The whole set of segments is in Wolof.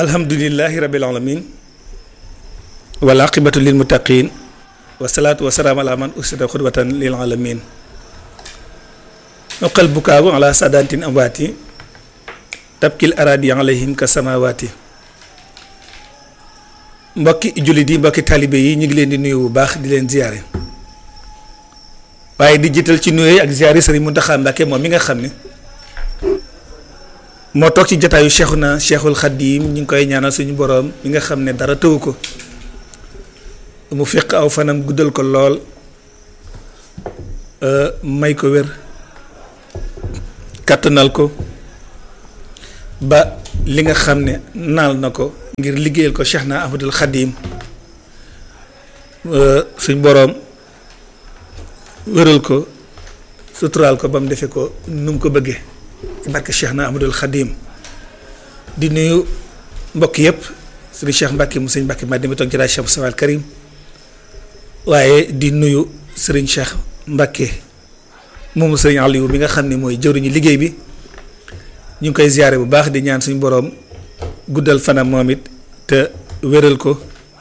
alhamdulilahi rabil alamin wal aqibatu lil muttaqin wasalaatu wasalaam ala man usida xudwatan lil alamin noqal bukaabu ala sadantin amwaati tabkil aradi alayhim ka samawaati mbokki jullit yi mbokki taalibe yi ñu ngi leen di nuyu bu baax di leen ziyaare waaye di jiital ci nuyoo ak ziyaare sëriñ Muntaxa Mbàkke moom mi nga xam ne moo toog ci jataayu Cheikhuna Cheikhul Xadim ñu ngi koy ñaanal suñu boroom mi nga xam ne dara tëwu ko mu fiq aw fanam guddal ko lool may ko wér kàttanal ko ba li nga xam ne naal na ko ngir liggéeyal ko Cheikh na Ahmadul Xadim suñ boroom wéral ko suturaal ko ba mu defee ko nu mu ko bëggee ci barke Cheikh na Ahmadul Xadim di nuyu mbokk yëpp sëriñ Cheikh Mbacke mu sëñ Mbacke ma demi toog ci daal Cheikh Sawal Karim waaye di nuyu sëriñ Cheikh Mbacke moomu sëriñ Aliou bi nga xam ne mooy jëwriñu liggéey bi ñu ngi koy ziyaare bu baax di ñaan suñu boroom guddal fanam moom it te wéral ko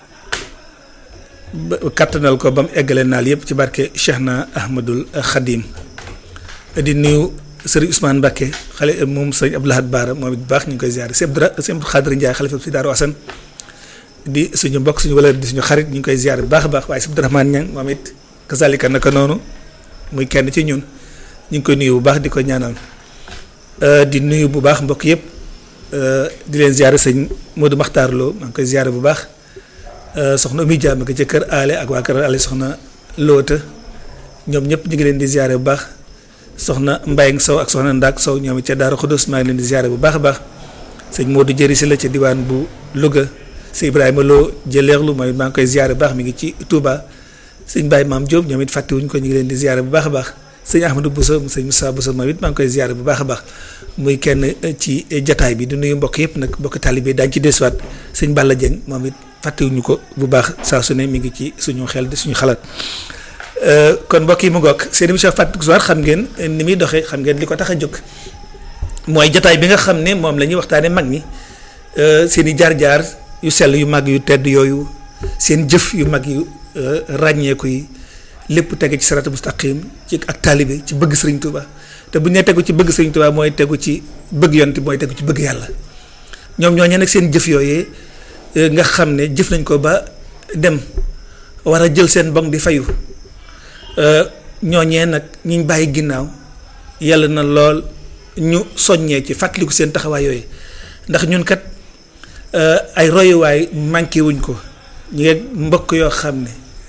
kattanal ko ba mu eggale naal yëpp ci barke Cheikh na Ahmadul Xadim di nuyu sëriñ Ousmane Mbacke xale moom sëriñ Abdou Lahad Baara moom it bu baax ñu ngi koy ziyaare sëñ Abdou Xaadir Ndiaye xalifa si Daaru Asan di suñu mbokk suñu wala di suñu xarit ñu ngi koy ziyaare bu baax a baax waaye sëñ Abdourahmane Niang moom it kazalika naka noonu muy kenn ci ñun ñu ngi koy nuyu bu baax di ko ñaanal di nuyu bu baax mbokk yëpp di leen ziyaare sëñ Modou Makhtar Lo maa ngi koy ziyaare bu baax soxna Oumy Dia ma ko ca kër aale ak waa kër aale soxna Loota ñoom ñëpp ñu ngi leen di ziyaare bu baax soxna Mbayang Sow ak soxna Ndak Sow ñoom it ca Daaru Xudus maa ngi leen di ziyaare bu baax a baax sëñ Modou Jëri si la ca diwaan bu Louga sëñ Ibrahima Lo jëleerlu mooy maa ngi koy ziyaare bu baax mi ngi ci Touba sëñ Baye Maam Diop ñoom it fàttewuñ ko ñu ngi leen di ziyaare bu baax a baax sëñ Ahmadou Bousso sëñ Moussa Bousso moom it maa ngi koy ziyaare bu baax a baax muy kenn ci jataay bi di nuyu mbokk yëpp nag mbokk taalibe daañu ci desuwaat sëñ Balla Dieng moom it fàttewuñu ko bu baax saa su ne mi ngi ci suñu xel di suñu xalaat kon mbokk yi mu ngoog seen émission Fàttaliku Histoire xam ngeen ni muy doxee xam ngeen li ko tax a jóg mooy jataay bi nga xam ne moom la ñuy waxtaanee mag ñi seen i jaar-jaar yu sell yu mag yu tedd yooyu seen jëf yu mag yu ràññeeku yi lépp tege ci sarata mustaqim ci ak taalibe ci bëgg Sëriñ Tuuba te bu ñu nee tegu ci bëgg Sëriñ Tuuba mooy tegu ci bëgg yonti mooy tegu ci bëgg yàlla ñoom ñooñu nag seen jëf yooyee nga xam ne jëf nañ ko ba dem war a jël seen bong di fayu ñooñee nag ñiñ bàyyi ginnaaw yàlla na lool ñu soññee ci fàttaliku seen taxawaay yooyu ndax ñun kat ay royuwaay manqué wuñ ko ñu ngi mbokk yoo xam ne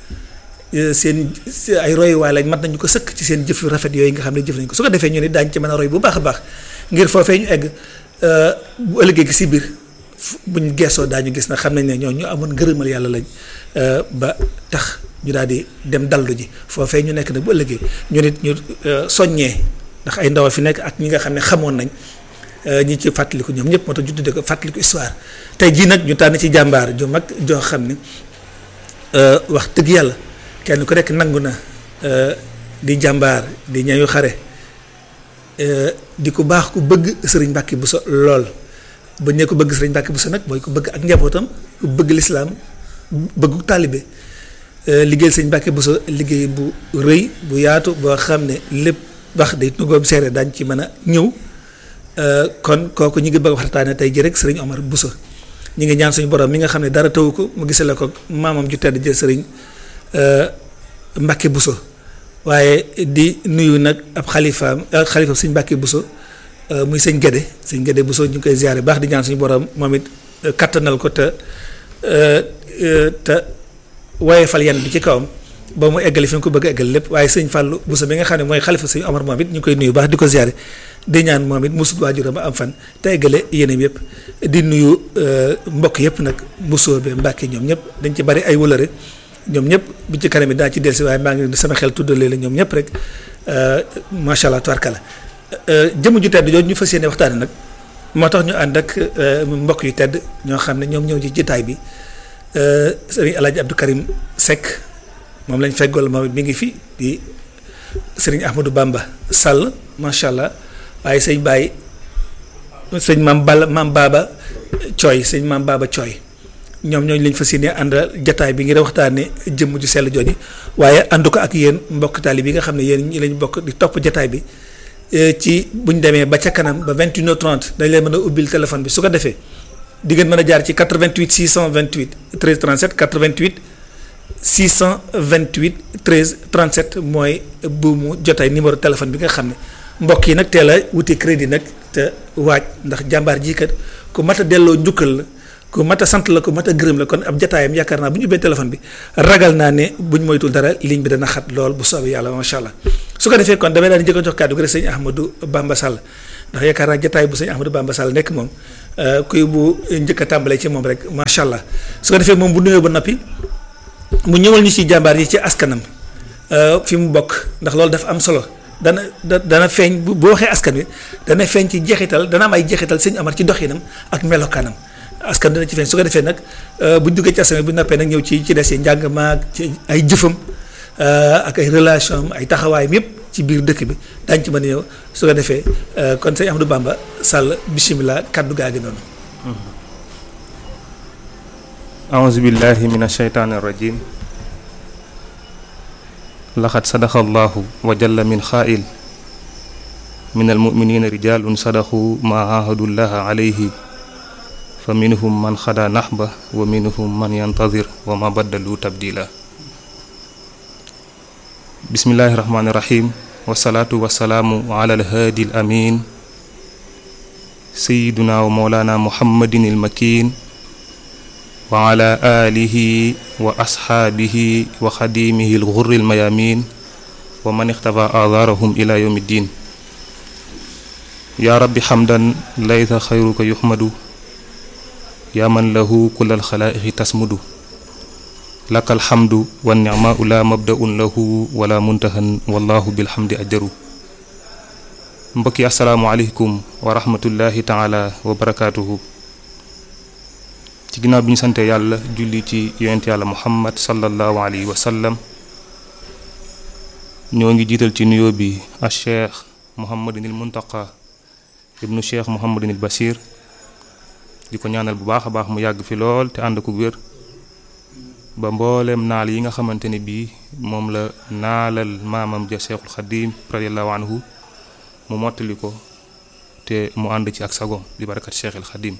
seen ay royuwaay lañ mat nañu ko sëkk ci seen jëf yu rafet yooyu nga xam ne jëf nañ ko su ko defee ñu ne daañu ci mën a roy bu baax a baax ngir foofee ñu egg bu ëllëgee gi si biir buñ geesoo daañu gis na xam nañ ne ñoo ñu amoon ngërëmal yàlla lañ ba tax ñu daal di dem dallu ji foofee ñu nekk nag bu ëllëgee ñu nit ñu soññee ndax ay ndaw fi nekk ak ñi nga xam ne xamoon nañ ñi ci fàttaliku ñoom ñëpp moo tax ñu tuddee ko fàttaliku histoire tey jii nag ñu tànn ci jàmbaar ju mag joo xam ne wax dëgg yàlla kenn ku nekk nangu na di jàmbaar di ñayu xare di ku baax ku bëgg sëriñ Mbàkke Buso lool ba ñu ko bëgg sëriñ Mbàkke Buso nag mooy ku bëgg ak njabootam ku bëgg lislaam bëggu taalibe liggéey sëriñ Mbàkke Buso liggéey bu rëy bu yaatu boo xam ne lépp wax day nugoom seere daañ ci mën a ñëw kon kooku ñu ngi bëgg waxtaane tey ji rek sëriñ Omar Buso ñu ngi ñaan suñu borom mi nga xam ne dara tawu ko mu gisale ko maamam ju tedd jël sëriñ Mbàkke Buso waaye di nuyu nag ab xalifaam xalifa sëñ Mbàkke Buso muy sëñ Gédé sëñ Gédé Buso ñu ngi koy ziyaare baax di ñaan suñu borom moom it kattanal ko te te woyefal yan bi ci kawam ba mu eggali fi nga ko bëgg a eggal lépp waaye sëñ Fàllu Buso bi nga xam ne mooy xalifa sëñ Omar moom it ñu koy nuyu baax di ko ziyaare di ñaan moom it musut waajuram am fan te eggale yéenam yëpp di nuyu mbokk yëpp nag Buso be Mbàkke ñoom ñëpp dañ ci bari ay wëlëre ñoom ñëpp bu ci kanam daa ci dellusi waaye maa ngi sama xel tuddalee la ñoom ñëpp rek macha allah tubarkala jëmm ju tedd jooju ñu fas yéene waxtaane nag moo tax ñu ànd ak mbokk yu tedd ñoo xam ne ñoom ñëw ci jitaay bi sëriñ El Hadj Abdou Karim Seck moom lañ feggool moom mi ngi fi di sëriñ Ahmadou Bamba Sall macha allah waaye sëñ Baye sëñ maam Balla maam Baba Cooy sëñ maam Baba Cooy ñoom ñooñu lañ fas yéene ànd jataay bi ngir waxtaane jëmm ju sell jooju waaye ànd ko ak yéen mbokk taali bi nga xam ne yéen ñi lañ bokk di topp jataay bi ci buñ demee ba ca kanam ba 21h30 dañ leen mën a ubbil téléphone bi su ko defee di ngeen mën a jaar ci 88 628 13 37 88 628 13 37 mooy buumu jotaay numéro téléphone bi nga xam ne mbokk yi nag teel a wuti crédit nag te waaj ndax jàmbaar jii kat ku mat a delloo njukkal la ku mat a sant la ku mat a gërëm la kon ab jotaayam yaakaar naa bu ñu ubbee téléphone bi ragal naa ne buñ moytul dara ligne bi dana xat lool bu soobee yàlla macha allah su ko defee kon damay daal di njëkk a jox kàddu gi rek sëñ Ahmadou Bamba Sall ndax yaakaar naa jotaay bu sëñ Ahmadou Bamba Sall nekk moom kuy bu njëkk a tàmbalee ci moom rek macha allah su ko defee moom bu nuyoo ba noppi mu ñëwal ñu ci jàmbaar yi ci askanam fi mu bokk ndax loolu dafa am solo dana da dana feeñ bu boo waxee askan wi dana feeñ ci jeexital dana am ay jeexital sëñ Amar ci doxinam ak melokaanam askan dana ci feeñ su ko defee nag bu ñu duggee ci askan wi bu noppee nag ñëw ci ci des yi njàng maag ci ay jëfam ak ay relation am ay taxawaayam yëpp ci biir dëkk bi daañu ci mën a ñëw su ko defee kon sëñ Ahmadou Bamba Sall bisimilah kaddu gaa gi noonu. أعوذ بالله من الشيطان الرجيم لقد صدق الله وجل من خائل من المؤمنين رجال صدقوا ما عاهدوا الله عليه فمنهم من خدا نحبه ومنهم من ينتظر وما بدلوا تبديلا بسم الله الرحمن الرحيم والصلاة والسلام على الهادي الأمين سيدنا ومولانا محمد المكين وعلى آله وأصحابه وخديمه الغر الميامين ومن اختفى آثارهم إلى يوم الدين يا رب حمدا ليس خيرك يحمد يا من له كل الخلائق تسمد لك الحمد والنعماء لا مبدأ له ولا منتهى والله بالحمد أجر mbokki asalaamualeykum wa rahmatullahi taala wa barakaatuhu ci ginnaaw bi ñu sante yàlla julli ci yonent yàlla muhammad sallallahu alayhi wa sallam ñoo ngi jiital ci nuyoo bi a cheikh muhammadinil muntaqa ibnu cheikh muhammadinil basir di ko ñaanal bu baax a baax mu yàgg fi lool te ànd ko wér ba mbooleem naal yi nga xamante ne bii moom la naalal maamam ja cheikhul xadim radiallahu anhu mu mottali ko te mu ànd ci ak sagom di barakat cheikhul xadim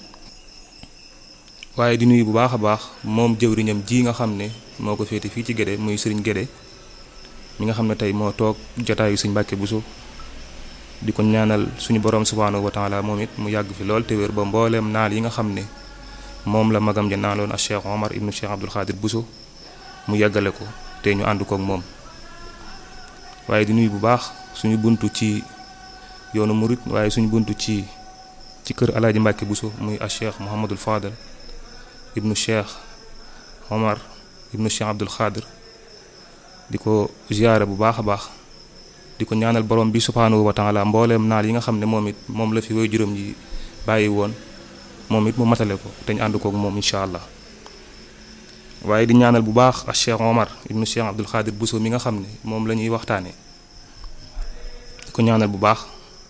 waaye di nuyu bu baax a baax moom jëwriñam ji nga xam ne moo ko féete fii ci Gédé muy sëriñ Gédé mi nga xam ne tey moo toog jotaayu suñ Mbàkke Buso di ko ñaanal suñu borom subhaanahu wa taala moom it mu yàgg fi lool te wér ba mbooleem naal yi nga xam ne moom la magam ja naaloon ak Cheikh Omar ibnu Cheikh Abdul Xaadir Buso mu yàggale ko te ñu ànd kook moom waaye di nuyu bu baax suñu buntu ci yoonu murit waaye suñu buntu ci ci kër alaaji Mbàkke Buso muy a Cheikh Mouhamadul Fadal ibnu cheikh omar ibnu cheikh abdul xaadir di ko ziyaare bu baax a baax di ko ñaanal borom bi subhaanahu wa taala mbooleem naal yi nga xam ne moom it moom la fi way juróom yi bàyyi woon moom it mu matale ko te ñu ànd kook moom incha allah waaye di ñaanal bu baax ak cheikh omar ibnu cheikh abdul xaadir buso mi nga xam ne moom la ñuy waxtaane di ko ñaanal bu baax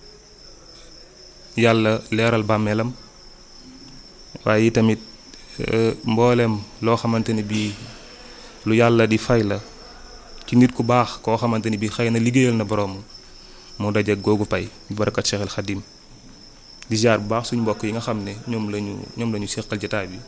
yàlla leeral bàmmeelam waaye tamit mboolem loo xamante ni bii lu yàlla di fay la ci nit ku baax koo xamante ni bii xëy na liggéeyal na borom moo daje googu pay bi barakat Cheikh al Xadim di jaar bu baax suñu mbokk yi nga xam ne ñoom lañu ñoom la ñu seqal jataay bi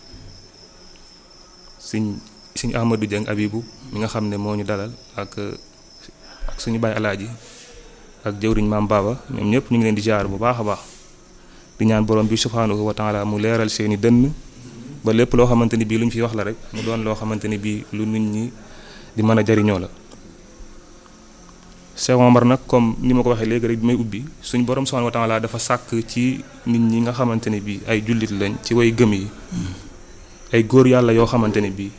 suñ suñ Ahmadou Dieng Abibu mi nga xam ne moo ñu dalal ak ak suñu baay alaaji ak jëwriñ maam Baba ñoom ñëpp ñu ngi leen di jaar bu baax a baax di ñaan borom bi subhaanahu wa taala mu leeral seeni dënn ba lépp loo xamante ni bii lu ñu fi wax la rek mu doon loo xamante ni bii lu nit ñi di mën a jariñoo la Cheikh Omar nag comme ni ma ko waxee léegi rek bi may ubbi suñ borom subhanahu wa taala dafa sàkk ci nit ñi nga xamante ne bii ay jullit lañ ci way gëm yi ay góor yàlla yoo xamante ne bii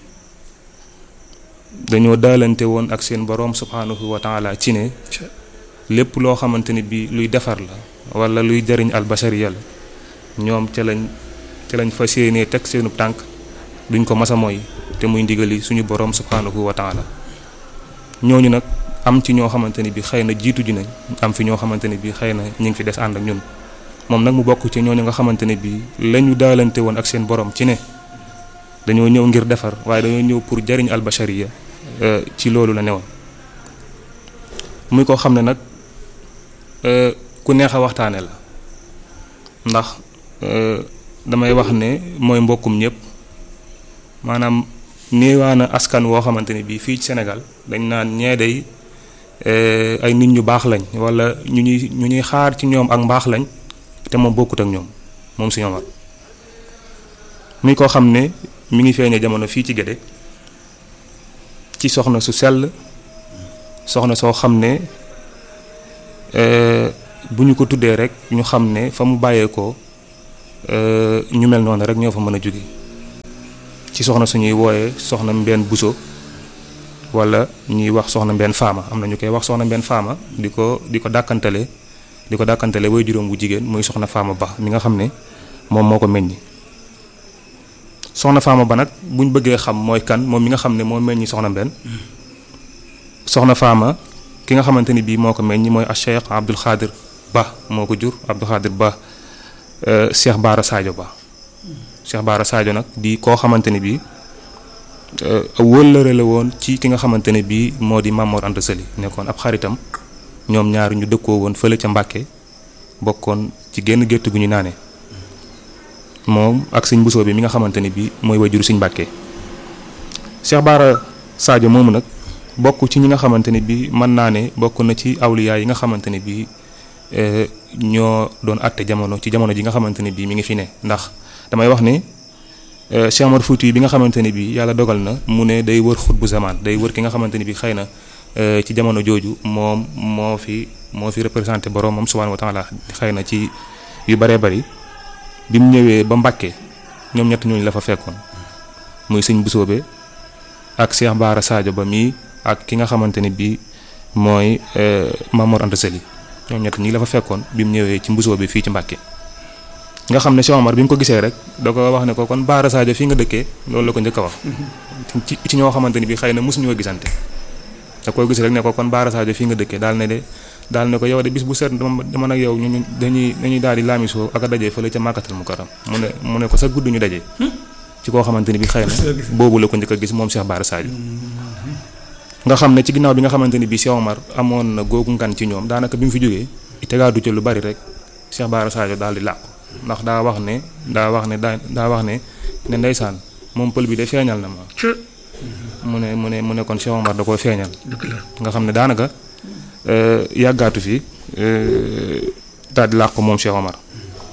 dañoo daalante woon ak seen borom subhanahu wa taala ci ne lépp loo xamante ne bii luy defar la wala luy jariñ albashariya la ñoom ca lañ te lañ fas yéenee teg seenu tànk duñ ko masa mooy te muy ndigali suñu borom subhanahu wa taala ñooñu nag am ci ñoo xamante ni bi xëy na jiitu ji nañ am fi ñoo xamante ni bi xëy na ñu ngi fi des ànd ak ñun moom nag mu bokk ci ñooñu nga xamante ne bii la ñu daalante woon ak seen borom ci ne dañoo ñëw ngir defar waaye dañoo ñëw pour jariñ albashariya ci loolu la newoon muy koo xam ne nag ku neex a waxtaane la ndax damay wax ne mooy mbokkum ñëpp maanaam néewaana askan woo xamante ne bii fii ci Sénégal dañ naan ñee day ay nit ñu baax lañ wala ñu ñuy ñu ñuy xaar ci ñoom ak mbaax lañ te moom bokkut ak ñoom moom si ñoom muy koo xam ne mi ngi feeñee jamono fii ci Gédé ci soxna su sell soxna soo xam ne bu ñu ko tuddee rek ñu xam ne fa mu bàyyeekoo ñu mel noonu rek ñoo fa mën a jóge ci soxna suñuy wooyee soxna mbenn buso wala ñuy wax soxna mbenn faama am na ñu koy wax soxna mbenn faama di ko di ko dàkkantale di ko dàkkantale way juróom bu jigéen muy soxna faama ba mi nga xam ne moom moo ko meññi soxna faama ba nag buñ bëggee xam mooy kan moom mi nga xam ne moo meññi soxna mbenn soxna faama ki nga xamante ni bii moo ko meññi mooy a Cheikh Abdul Xaadir Ba moo ko jur Abdul Xaadir Ba Cheikh Baara Sadio Ba Cheikh Baara Sadio nag di koo xamante ne bii wëllëre la woon ci ki nga xamante ne bii moo di Mamor Anta Sali nekkoon ab xaritam ñoom ñaar ñu dëkkoo woon fële ca Mbàkke bokkoon ci genn gétt gu ñu naane moom ak sëñ Bousso bi mi nga xamante ne bii mooy wajuru sëñ Mbàkke Cheikh Baara Sadio moomu nag bokk ci ñi nga xamante ne bii mën naa ne bokk na ci awliyaa yi nga xamante ne bii ñoo doon àtte jamono ci jamono ji nga xamante ne bii mi ngi fi ne ndax damay wax ne Cheikh Omar Fouti bi nga xamante ne bii yàlla dogal na mu ne day wër xut bu zamaan day wër ki nga xamante ne bii xëy na ci jamono jooju moom moo fi moo fi représenté boromam subhaanahu wa taala xëy na ci yu bëree bëri bi mu ñëwee ba Mbàkke ñoom ñett ñooñu la fa fekkoon muy sëñ Busoobe ak Cheikh Baara Sadio ba mii ak ki nga xamante ne bii mooy Mamor Anta Sali ñoom ñett ñi la fa fekkoon bi mu ñëwee ci mbusoo bi fii ci Mbàkke nga xam ne Cheikh Omar bi mu ko gisee rek da ko wax ne ko kon Baara Sadio fii nga dëkkee loolu la ko njëkk a wax. ci ci ñoo xamante ni bii xëy na mosuñoo gisante. da koy gis rek ne ko kon Baara Sadio fii nga dëkkee daal ne de daal ne ko yow de bis bu set dama nag yow ñu dañuy dañuy daal di laamisoo ak a daje fële ca Màkkatal Mukarram mu ne mu ne ko sa gudd ñu daje. ci koo xamante ni bii xëy na boobu la ko njëkk a gis moom Cheikh Baara Sadio. nga xam ne ci ginnaaw bi nga xamante ni bii Cheikh Omar amoon na googu ngan ci ñoom daanaka bi mu fi jógee tegaadu ci lu bari rek Cheikh Baara Sadio daal di làqu ndax daa wax ne daa wax ne daa daa wax ne ne ndeysaan moom pël bi de feeñal na ma. mu ne mu ne mu ne kon Cheikh Omar da koo feeñal. nga xam ne daanaka yàggaatu fi daal di làqu moom Cheikh Omar.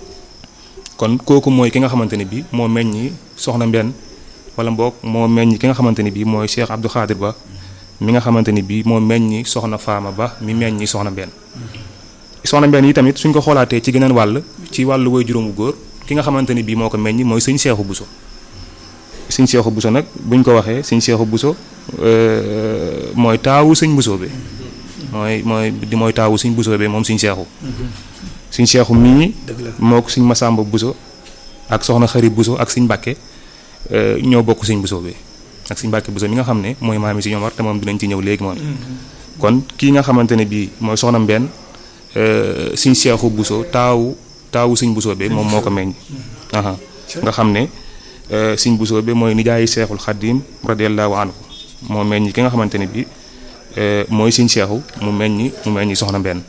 kon kooku mooy ki nga xamante ni bii moo meññi soxna Mbenn wala mboog moo meññi ki nga xamante ni bii mooy Cheikh Abdou Khadir Ba. mi nga xamante ni bii moo meññi soxna Faama Ba mi meññi soxna Mbenn soxna Mbenn yi tamit suñ ko xoolaatee ci geneen wàll ci wàllu woy juróomu góor ki nga xamante ni bii moo ko meññi mooy sëñ Seexu Buso sëñ Seexu Buso nag buñ ko waxee sëñ Seexu Buso mooy taawu sëñ Buso bi mooy mooy di mooy taawu sëñ Buso bi moom sëñ Seexu sëñ Seexu mii moo ko sëñ Masamba Buso ak soxna Xari Buso ak sëñ Mbàkke ñoo bokk sëñ Buso bi ak sëñ Mbàkke Buso mi nga xam ne mooy maami si Omar te moom dinañ ci ñëw léegi moom kon kii nga xamante ne bii mooy soxna Mbenn sëñ Seexu Buso taawu taawu sëñ Buso bi moom moo ko meññ aha nga xam ne sëñ Buso bi mooy nijaayi Seexul Xaddim radiyallahu anhu moo meññ ki nga xamante ne bii mooy sëñ Seexu mu meññ mu meññ soxna Mbenn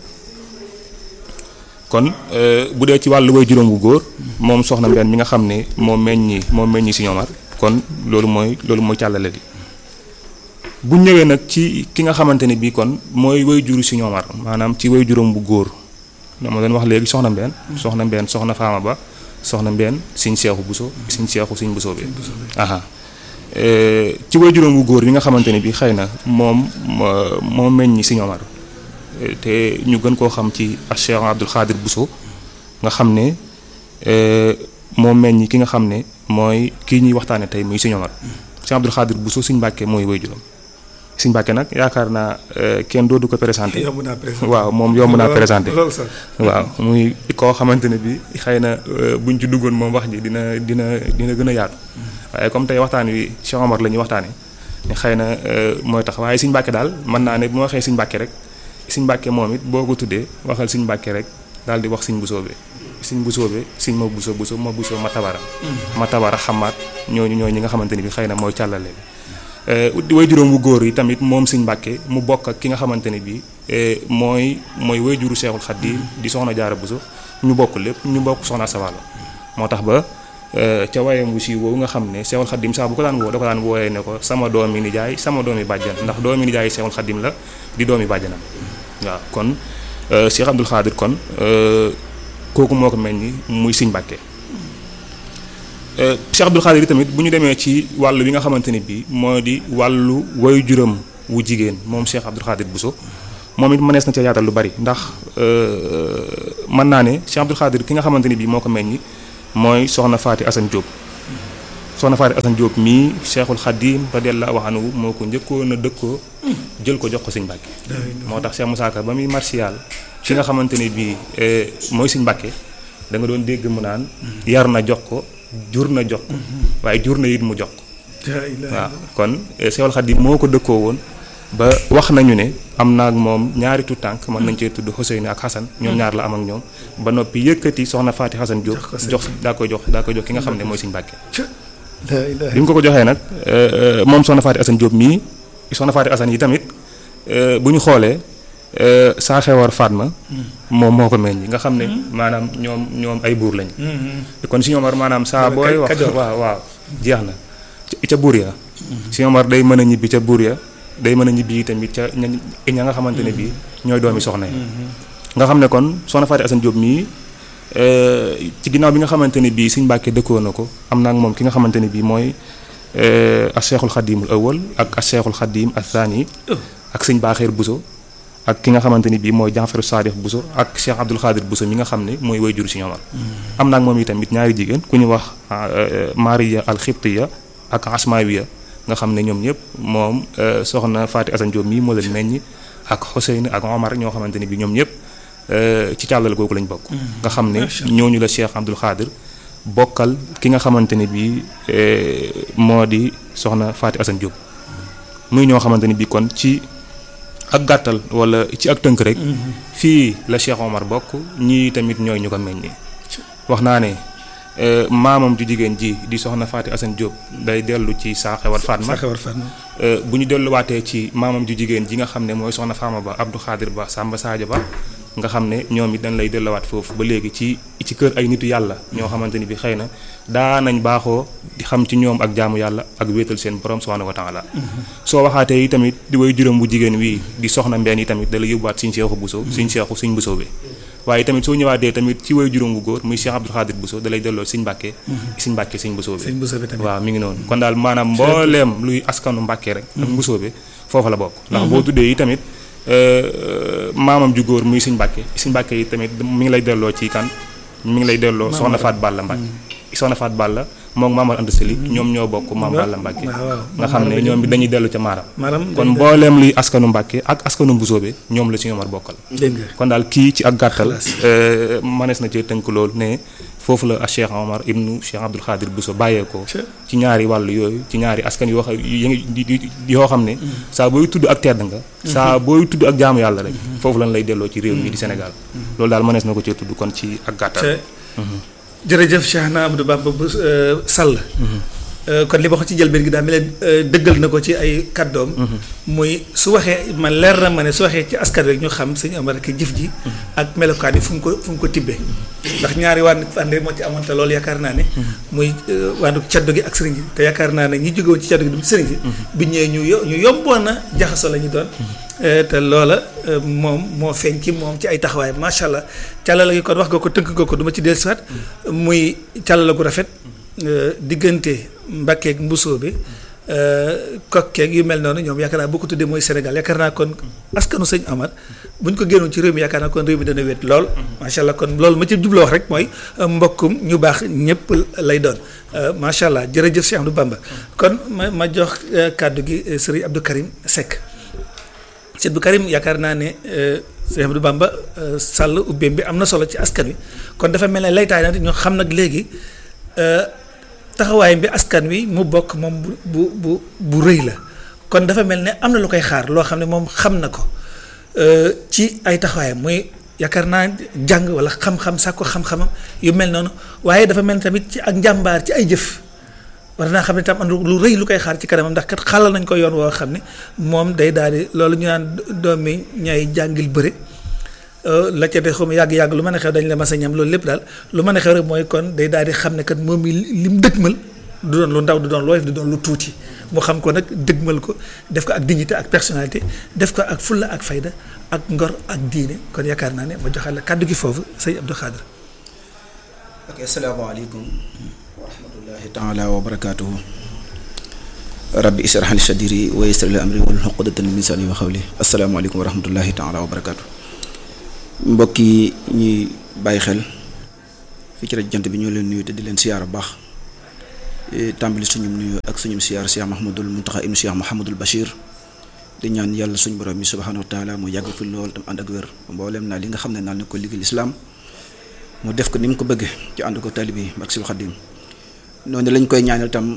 kon bu dee ci wàllu way juróom bu góor moom soxna Mbenn mi nga xam ne moo meññi moo meññi si Omar kon loolu mooy loolu mooy càllale bi bu ñëwee nag ci ki nga xamante ne bii kon mooy way juru si Omar maanaam ci way juróom bu góor dama doon wax léegi soxna Mbenn soxna Mbenn soxna Faama Ba soxna Mbenn siñ seexu Buso siñ seexu siñ Buso bi aha ci way juróom bu góor bi nga xamante ne bii xëy na moom moo meññi si Omar te ñu gën koo xam ci Cheikh Abdul Xaadir Buso nga xam ne moo meññ ki nga xam ne mooy kii ñuy waxtaane tey muy Sëñ Omar Cheikh Abdul Xaadir Buso Sëñ Mbàkke mooy waajuram Sëñ Mbàkke nag yaakaar naa kenn doodu ko présenté waaw moom yomb naa présenté waaw muy koo xamante ne bi xëy na buñ ci duggoon moom wax ji dina dina dina gën a yaatu waaye comme tey waxtaan wi Cheikh Omar la ñuy waxtaane xëy na mooy tax waaye Sëñ Mbàkke daal mën naa ne bu ma waxee Sëñ Mbàkke rek Sëñ Mbàkke moom it boo ko tuddee waxal Sëñ Mbàkke rek daal di wax Sëñ Buso bi sëñ Busoobe sëñ ma buso buso ma buso ma tabara ma tabara xamaat ñooñu ñooñu ñi nga xamante ni bi xëy na mooy càllale bi way juróom wu góor yi tamit moom sëñ Mbàkke mu bokk ak ki nga xamante ne bi mooy mooy way juru Seexul Xadiim di soxna Jaara Buso ñu bokk lépp ñu bokk soxna Sawalo moo tax ba ca wayam wu si woowu nga xam ne Seexul Xadiim saa bu ko daan woo da ko daan wooyee ne ko sama doomi nijaay sama doomi bàjjan ndax doomi nijaay Seexul Xadiim la di doomi bàjjanam waaw kon Cheikh Abdoul Khadir kon kooku moo ko mel ni muy Sëñ Mbàkke Cheikh Abdoul Khadir tamit bu ñu demee ci wàllu wi nga xamante ni bii moo di wàllu wayu juram wu jigéen moom Cheikh Abdoul Khadir Bousso moom it mënees na ca yaatal lu bari ndax mën naa ne Cheikh Abdoul Khadir ki nga xamante ni bii moo ko mel ni mooy soxna Faati Assane Diop soxna Faati Assane Diop mii Cheikhul Khadim radiyallahu anhu moo ko njëkkoon a dëkkoo jël ko jox ko Sëñ Mbàkke moo tax Cheikh Moussa Ka ba muy martial fi nga xamante ne bii mooy Sëñ Mbàkke da nga doon dégg mu naan yar na jox ko jur na jox ko waaye jur na it mu jox ko waaw kon Cheikhul Khadim moo ko dëkkoo woon ba wax nañu ne am na ak moom ñaari tu tànk mën nañ cee tudd Ousseynou ak Xasan ñoom ñaar la am ak ñoom ba noppi yëkkati soxna Faati Xasan Diop jox daa koy jox daa koy jox ki nga xam ne mooy Sëñ Mbàkke bi mu ko ko joxee nag moom soxna Faati Assane Diop mii soxna Faati Assane yi tamit bu ñu xoolee saa xewar Fatma moom moo ko meññ nga xam ne maanaam ñoom ñoom ay buur lañ kon si ñoomar maanaam saa booy wax waaw waaw jeex na ca buur ya si ñoomar day mën a ñibbi ca buur ya day mën a ñibbi tamit ca ña nga xamante ne bii ñooy doomi soxna yi nga xam ne kon soxna Faati Assane Diop mii ci ginnaaw bi nga xamante ne bii Sëñ Mbàkke dëkkoo na ko am naa ak moom ki nga xamante ne bii mooy as Seexul Xadiimul awwal ak as Seexul Xadiim as Saani ak Sëñ Baaxeer Buso ak ki nga xamante ni bii mooy Jaafaru Saadix Buso ak Cheikh Abdoul Khadir Buso mi nga xam ne mooy way jur si ñoomar am naa ak moom itamit ñaari jigéen ku ñu wax Maria al Xibtiya ak Asmaawiya nga xam ne ñoom ñëpp moom soxna Faati Assane Diop mii moo leen meññ ak Xuseyn ak Omar ñoo xamante ni bii ñoom ñëpp ci càllal googu lañ bokk nga xam ne ñooñu la Cheikh Abdoul Khadir bokkal ki nga xamante ni bii moo di soxna Faati Assane Diop muy ñoo xamante ni bii kon ci ak gàttal wala ci ak tënk rek fii la Cheikh Omar bokk ñii tamit ñooy ñu ko meññi wax naa ne maamam ju jigéen ji di soxna Faati Assane Diop day dellu ci Saaxewar Fatma bu ñu delluwaatee ci maamam ju jigéen ji nga xam ne mooy soxna Faama Ba Abdou Khadir Ba Samba Sadio Ba nga xam ne ñoom it dañ lay delluwaat foofu ba léegi ci ci kër ay nitu yàlla ñoo xamante ni bi xëy na daa nañ baaxoo di xam ci ñoom ak jaamu yàlla ak wéetal seen borom subhanahu wa taala soo waxaatee yi tamit di way juróom bu jigéen wii di soxna mbenn yi tamit da la yóbbuwaat suñ seexu buso suñ seexu suñ busoo bi waaye tamit soo ñëwaatee tamit ci way juróom bu góor muy Cheikh Abdoul Khadir Buso da lay delloo siñ mbàkke siñ mbàkke siñ busoo bi waaw mi ngi noonu kon daal maanaam mbooleem luy askanu mbàkke rek ak busoo bi foofa la bokk ndax boo tuddee yi tamit maamam ju góor muy siñ mbàkke siñ mbàkke yi tamit mi ngi lay delloo ci kan mi ngi lay delloo soxna Faat Balla Mbàkke soxna Faat Balla moom Maamar Anta Sali ñoom ñoo bokk Maam Balla Mbàkke nga xam ne ñoom bi dañuy dellu ca maaram kon mbooleem luy askanu Mbàkke ak askanu Mbusoobe ñoom la ci ñoomar bokkal kon daal kii ci ak gàttal manees na cee tënk loolu ne foofu la Cheikh Omar ibnu Cheikh Abdoul Khadir Bousso bàyyeekoo ci ñaari wàllu yooyu ci ñaari askan yoo xam yoo xam ne saa booy tudd ak tedd nga saa booy tudd ak jaamu yàlla rek foofu lañ lay delloo ci réew mi di Sénégal loolu daal mënees na ko cee tudd kon ci ak gàttal jërëjëf Cheikh na Amadou Bamba bu Sall kon li ma ko ci njëlbéen gi daal mel ne dëggal na ko ci ay kàddoom muy su waxee man leer na ma ne su waxee ci askan rek ñu xam sëñ Omar ak jëf ji ak melokaan yi fu mu ko fu mu ko tibbee ndax ñaari wànn fànn moo ci amoon te loolu yaakaar naa ne muy wàndu caddo gi ak sëriñ bi te yaakaar naa ne ñi jóge woon ci caddo gi du sëriñ bi bi ñëwee ñu yo ñu yomboon na jaxasoo la ñu doon te loola moom moo feeñ ci moom ci ay taxawaay macha allah càllala gi kon wax nga ko tënk nga ko du ma ci dellusiwaat muy càllala gu rafet diggante mbakkeeg mbusoo bi kokkeeg yu mel noonu ñoom yaakaar naa boo ko tuddee mooy Sénégal yaakaar naa kon askanu sëñ Amar bu ñu ko génnoon ci réew mi yaakaar naa kon réew mi dana wét lool macha allah kon loolu ma ci jubloo wax rek mooy mbokkum ñu baax ñëpp lay doon macha allah jërëjëf Cheikh Abdou Bamba kon ma ma jox kàddu gi sëriñ Abdou Karim Seck sëriñ Abdou Karim yaakaar naa ne Cheikh Abdou Bamba sàll ubbeem bi am na solo ci askan wi kon dafa mel ne laytaay na ñoo xam nag léegi taxawaayam bi askan wi mu bokk moom bu bu bu bu rëy la kon dafa mel ne am na lu koy xaar loo xam ne moom xam na ko ci ay taxawaayam muy yaakaar naa jàng wala xam-xam sàkko xam-xamam yu mel noonu waaye dafa mel tamit ci ak njàmbaar ci ay jëf war naa xam ne tam am lu rëy lu koy xaar ci kanamam ndax kat xalal nañ ko yoon woo xam ne moom day daal di loolu ñu naan doomi ñay jàngil bëre la ca de xaw yàgg-yàgg lu mën a xew dañ la mas a ñam loolu lépp daal lu mën a xew rek mooy kon day daal di xam ne kat moom mi lim dëgmal du doon lu ndaw du doon looy du doon lu tuuti mu xam ko nag dëgmal ko def ko ak dignité ak personnalité def ko ak fulla ak fayda ak ngor ak diine kon yaakaar naa ne ma joxal la kàddu gi foofu sëñ Abdou Khadre ok asalaamaaleykum wa rahmatullahi taala wa barakaatuhu rabbi israh li sadri wa yassir li amri wal uqdatan min lisani wa xawli asalaamaaleykum wa rahmatullahi taala wa barakaatuhu mbokk yi ñuy bàyyi xel fii ci rajo jant bi ñoo leen nuyu te di leen siyaar bu baax tàmbali suñu nuyu ak suñu siyaar Cheikh Mahamadul Muntaxa ibnu Cheikh Mahamadul Bachir di ñaan yàlla suñu borom bi subhanahu wa taala mu yàgg fi lool tam ànd ak wér mboolem naa li nga xam ne naal na ko liggéey lislaam mu def ko ni mu ko bëggee ci ànd ko talibi ak sil xadim noonu lañ koy ñaanal tam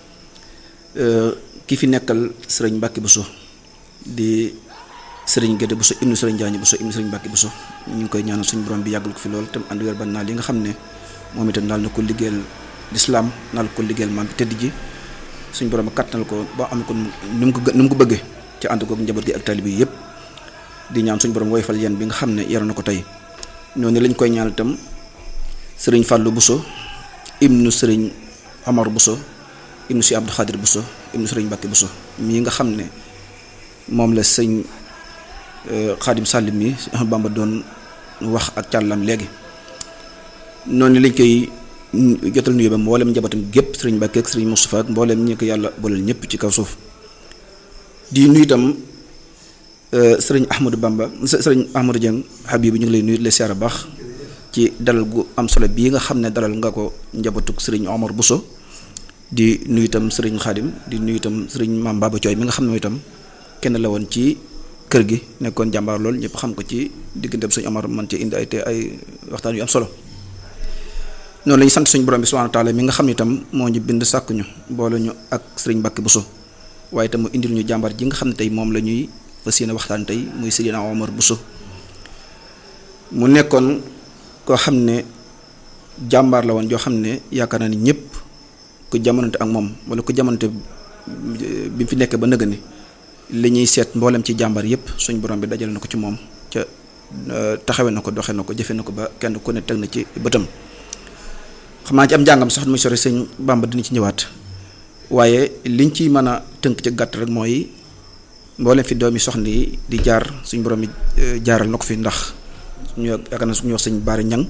ki fi nekkal sëriñ Mbàkke Buso di sëriñ Gédé Buso ibnu sëriñ Jaañ Buso ibnu sëriñ Mbàkke Buso ñu ngi koy ñaanal suñu borom bi yàggal ko fi lool tam ànd wér ba naa li nga xam ne moom itam naal na ko liggéeyal lislaam naal ko liggéeyal maam bi tëdd ji suñu borom kattanal ko ba am ko nu mu ko nu mu ko bëggee ci ànd kook njaboot gi ak talibi yi yëpp di ñaan suñu borom woyfal yeen bi nga xam ne yaroon na ko tey noonu lañ koy ñaanal itam sëriñ Fàllu Buso ibnu sëriñ Amar Buso ibnu si Abdou Xaadir Buso ibnu sëriñ Mbàkke Buso mii nga xam ne moom la sëñ Xaadim Sàllim mi Bamba doon wax ak càllam léegi noonu lañ koy jotal nuyu ba mboolem njabootam gépp sëriñ Mbàkke ak sëriñ Moustapha ak mboolem ñi ko yàlla booleel ñëpp ci kaw suuf di nuyu itam sëriñ Ahmadou Bamba sëriñ Ahmadou Dieng Habib ñu ngi lay nuyu di la siyaara baax ci dalal gu am solo bii nga xam ne dalal nga ko njabootug sëriñ Omar Bousso di nuyu itam sëriñ Xaadim di nuyu itam sëriñ Maam Baba Cooy mi nga xam ne itam kenn la woon ci kër gi nekkoon jàmbaar lool ñëpp xam ko ci digganteem sëriñ Omar man ci indi ay te ay waxtaan yu am solo noonu la ñu sant suñu borom bi subhanahu wa taala mi nga xam ne itam moo ñu bind sàkk ñu boole ñu ak sëriñ Mbàkke Bousso waaye itam mu indil ñu jàmbaar ji nga xam ne tey moom la ñuy fas yéene waxtaan tey muy Seydina Omar Bousso mu nekkoon koo xam ne jàmbaar la woon joo xam ne yaakaar naa ni ñëpp ku jamonante ak moom wala ku jamonante bi mu fi nekk ba nëgë ni li ñuy seet mboolem ci jàmbaar yëpp suñ borom bi dajale na ko ci moom ca taxawe na ko doxe na ko jëfe na ko ba kenn ku ne teg na ci bëtam xam naa ci am njàngam sax muy sore sëñ Bamba dina ci ñëwaat waaye liñ ci mën a tënk ci gàtt rek mooy mboolem fi doomi soxna yi di jaar suñ borom bi jaaral na ko fi ndax suñu yaakaar na suñu wax sëñ Baari Ñang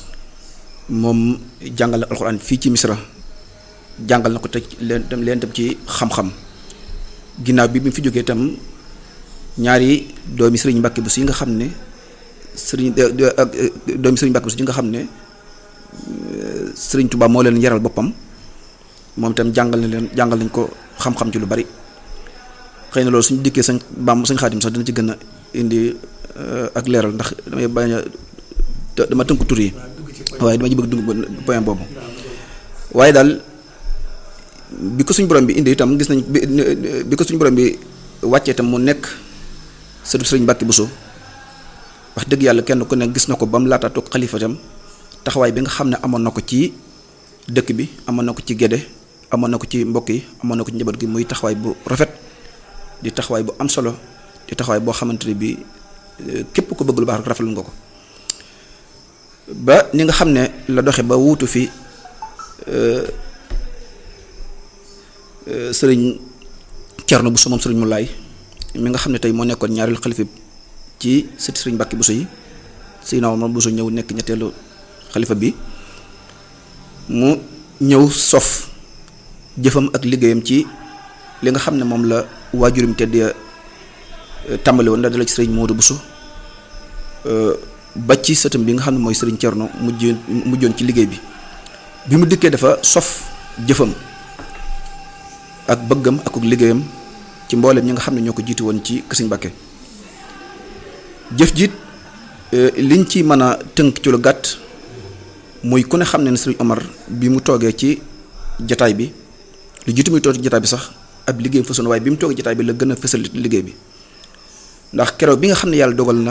moom jàngal na alxuraan fii ci Misra jàngal na ko te leen tam leen tam ci xam-xam ginnaaw bi bi mu fi jógee itam ñaari doomi sëriñ Mbàkke Buso yi nga xam ne sëriñ ak doomi sëriñ Mbàkke Buso yi nga xam ne sëriñ Tuubaa moo leen yaral boppam moom itam jàngal na leen jàngal nañ ko xam-xam ci lu bari xëy na loolu suñu dikkee sañ Bàmb sañ Xaadim sax dina ci gën a indi ak leeral ndax damay bañ a dama tënku tur yi waaye dama ci bëgg dugg point boobu waaye daal bi ko suñu borom bi indi itam gis nañ bi ko suñu borom bi wàccee itam mu nekk sëtu sëriñ Mbàkke Buso wax dëgg yàlla kenn ku ne gis na ko ba mu laata toog xalifa itam taxawaay bi nga xam ne amoon na ko ci dëkk bi amoon na ko ci gédé amoon na ko ci mbokk yi amoon na ko ci njaboot gi muy taxawaay bu rafet di taxawaay bu am solo di taxawaay boo xamante ne bii képp ko bëgg lu baax rek rafetlu nga ko ba ni nga xam ne la doxe ba wuutu fi sëriñ Cerno Buso moom sëriñ Mulaay mi nga xam ne tey moo nekkoon ñaareelu xalifa ci sëti sëriñ Mbàkke Buso yi Seydina Omar Buso ñëw nekk ñetteelu xalifa bi mu ñëw sof jëfam ak liggéeyam ci li nga xam ne moom la waajurum tedd tàmbali woon la dala ci sëriñ Moodu Buso ba ci sëtam bi nga xam ne mooy sëriñ Cerno mujj mujjoon ci liggéey bi bi mu dikkee dafa sof jëfam ak bëggam ak liggéeyam ci mboolem ñi nga xam ne ñoo ko jiitu woon ci Sëriñ Mbàkke jëf jiit liñ ci mën a tënk ci lu gàtt muy ku ne xam ne ne Sëriñ Omar bi mu toogee ci jataay bi lu jiitu muy toog ci jataay bi sax ab liggéeyam fësoon waaye bi mu toogee jataay bi la gën a fësal liggéey bi ndax keroog bi nga xam ne yàlla dogal na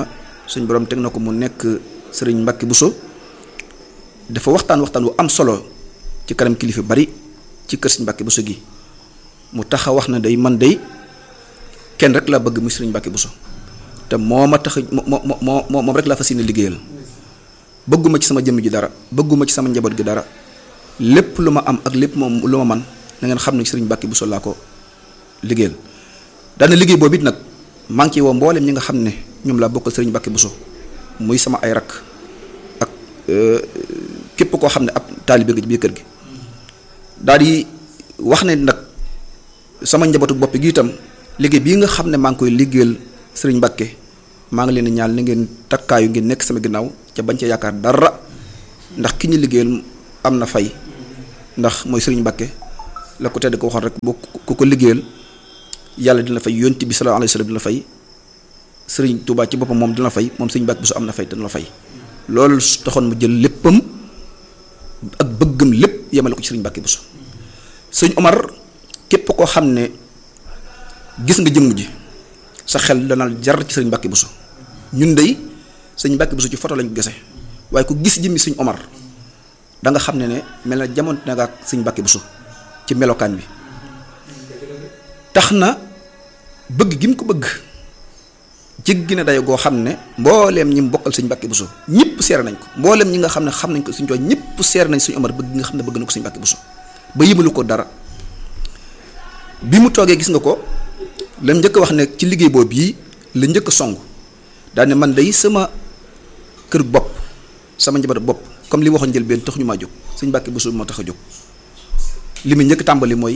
suñ borom teg na ko mu nekk sëriñ Mbacke Bousso dafa waxtaan waxtaan wu am solo ci kanam kilifa bari ci kër sëriñ Mbacke Bousso gi mu tax a wax na day man day kenn rek laa bëgg muy sëriñ Mbacke Bousso te moo ma tax moo moo moo moom rek laa fas yéene liggéeyal bëgguma ci sama jëmm ji dara bëgguma ci sama njaboot gi dara lépp lu ma am ak lépp moom lu ma man na ngeen xam ne sëriñ Mbacke Bousso laa ko liggéeyal daana liggéey boobu it nag maa ngi ci woo mboolem ñi nga xam ne ñoom laa bokkal sëriñ Mbacke Bousso muy sama ay rakk ak képp koo xam ne ab taalibe nga ci biir kër gi daal di wax ne nag sama njabootu bopp gi itam liggéey bii nga xam ne maa ngi koy liggéeyal sëriñ Mbacke maa ngi leen di ñaan ni ngeen takkaayu ngeen nekk sama ginnaaw ca bañ ca yaakaar dara ndax ki ñu liggéeyal am na fay ndax mooy sëriñ Mbacke la ko tedd ko waxoon rek boo ku ko liggéeyal yàlla dina fay yonti bi sallallahu alayhi wasallam dina fay sëriñ Touba ci boppam moom dina fay moom sëriñ Mbacke Bousso am na fay dina la fay loolu taxoon mu jël léppam ak bëggam lépp yemale ko ci sëriñ Mbacke Bousso sëñ Omar képp koo xam ne gis nga jëmm ji sa xel dana jar ci sëriñ Mbacke Bousso ñun dey sëñ Mbacke Bousso ci photo lañ ko gise waaye ku gis jëmmi sëñ Omar da nga xam ne ne mel na jamono na nga ak sëñ Mbacke Bousso ci melokaan bi tax na bëgg gi mu ko bëgg jéggi na dayo goo xam ne mbooleem ñi mu bokkal sëñ Mbacke Bousso ñëpp seere nañ ko mbooleem ñi nga xam ne xam nañ ko suñ coow ñëpp seere nañ sëñ Omar bëgg nga xam ne bëgg na ko sëñ Mbacke Bousso ba yëmalu ko dara bi mu toogee gis nga ko la njëkk wax ne ci liggéey boobu bii la njëkk song daal ne man day sama kër bopp sama njaboot bopp comme li waxoon njëlbeen tax ñu maa jóg sëñ Mbacke Bousso moo tax a jóg li mu njëkk tàmbali mooy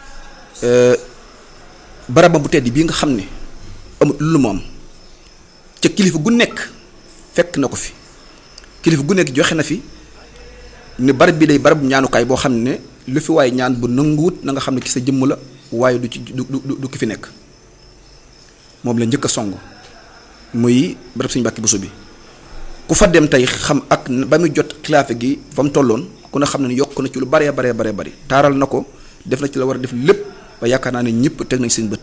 barabam bu tedd bii nga xam ne amul lu mu am ca kilifa gu nekk fekk na ko fi kilifa gu nekk joxe na fi ne barab bi day barab ñaanukaay boo xam ne lu fi waaye ñaan bu nanguwut na nga xam ne ki sa jëmm la waaye du ci du du du ki fi nekk moom la njëkk a song muy barab Sëñ Mbàkke Bousso bi ku fa dem tey xam ak ba muy jot xilaafe gi fa mu tolloon ku ne xam ne yokk na ci lu baree baree baree bari taaral na ko def na ci la war a def lépp ba yaakaar naa ne ñëpp teg nañ seen bët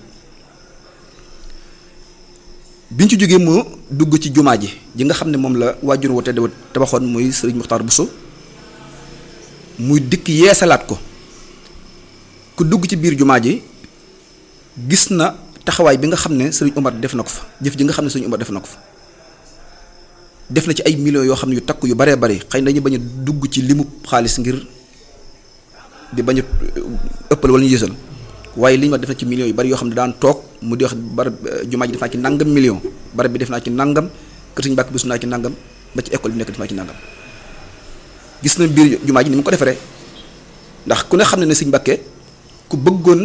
biñ ci jógee mu dugg ci jumaa ji ji nga xam ne moom la waajur wa tedd tabaxoon muy sëriñ Muxtaar Bousso muy dikk yeesalaat ko ku dugg ci biir jumaa ji gis na taxawaay bi nga xam ne sëriñ Omar def na ko fa jëf ji nga xam ne sëriñ Omar def na ko fa def na ci ay millions yoo xam ne yu takk yu baree bari xëy na dañu bañ a dugg ci limu xaalis ngir di bañ a ëppal wala ñu yësal waaye li ñu wax def na ci millions yu bari yoo xam ne daan toog mu di wax barab jumaa ji def naa ci nangam million barab bi def naa ci nangam kër Sëriñ Mbàkke Bousso naa ci nangam ba ci école bi nekk def naa ci nangam gis na biir jumaa ji ni mu ko defaree ndax ku ne xam ne ne Sëriñ Mbàkke ku bëggoon